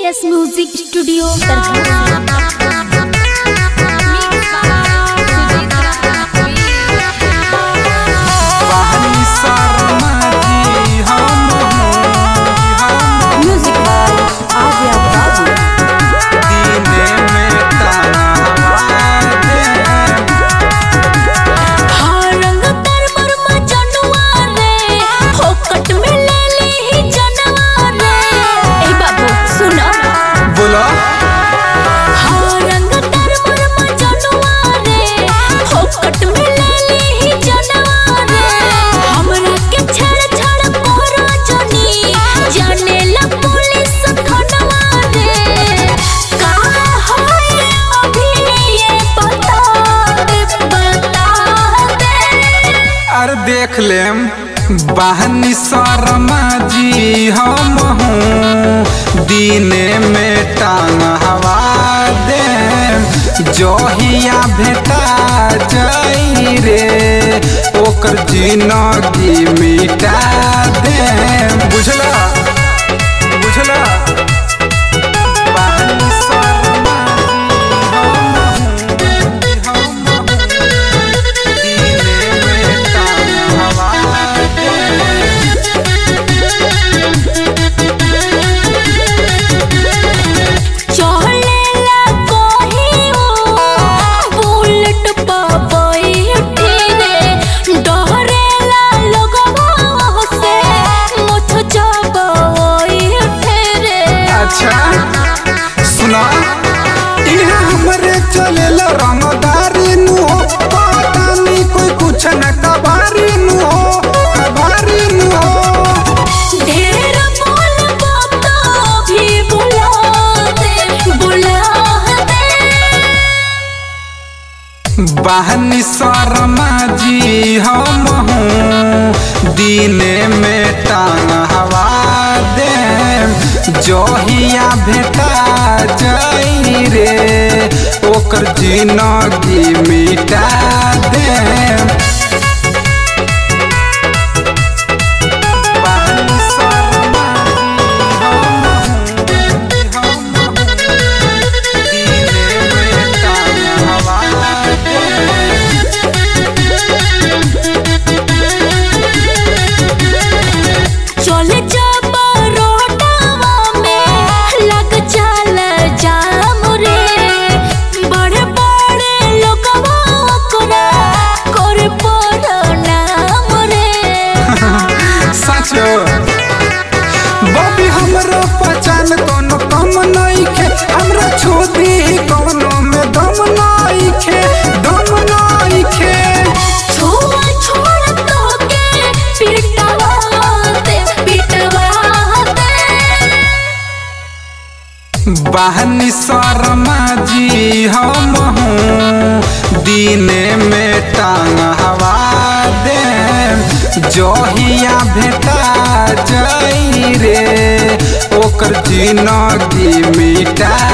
S music studio Darbhanga बहनी शर्मा जी हम हम म्यूजिक बाय आर्या बाबू दीने में तावा दे रंग कर बरमा जनुआ रे फोकट में ले ली ही जनवा रे ए बाबू सुनो बोलो हाँ रंग कर बरमा जनुआ रे फोकट में ले ली ही जनवा रे हमरा के छड़ छड़ कोरा जनी जाने ला पुलिस खनवा रे का होए अभी ये बता दे बता दे अरे देख लेम बहनी शर्मा जी हम हूँ दीने में टांग हवा दे जहिया भेटा जाई रे ओकर जिनगी मिटा दे बुझला बुझला बहनी शर्मा जी हम हूँ, हम हूँ। दीने में टांग हवा दे चलेला कहियो बुलेट पा बैठी रे डरेला लगवा से मुछ जबई रे अच्छा सुना इहा हमरे चलेला रंगदारी नु हो पता नहीं कोई कुछ न कबारी नु हो कबारी नु हो ढेर बोलबो तो भी बुला दे बुला दे बहनी शर्मा जी हम हूँ दीने में टांग हवा दे जहिया भेटा जाई रे ओकर जिनगी मिटा दे बहनी शर्मा जी हम हूँ, हम हूँ। दीने में टांग हवा दे चले जब रोडवा में लग चल जाम रे बड़े बड़े लोगवा ओकरा कर पर नाम रे सच बबी हमरो पहचान कोनो कम नइखे हमरा छोदी कोनो में दम नइखे दम नइखे छुआ छोड़ तो के पिटवा दे पिटवा दे बहनी शर्मा जी हम हूँ दीने में टांग हवा दे जहिया भेटा जाई रे ओकर जिनगी मिटा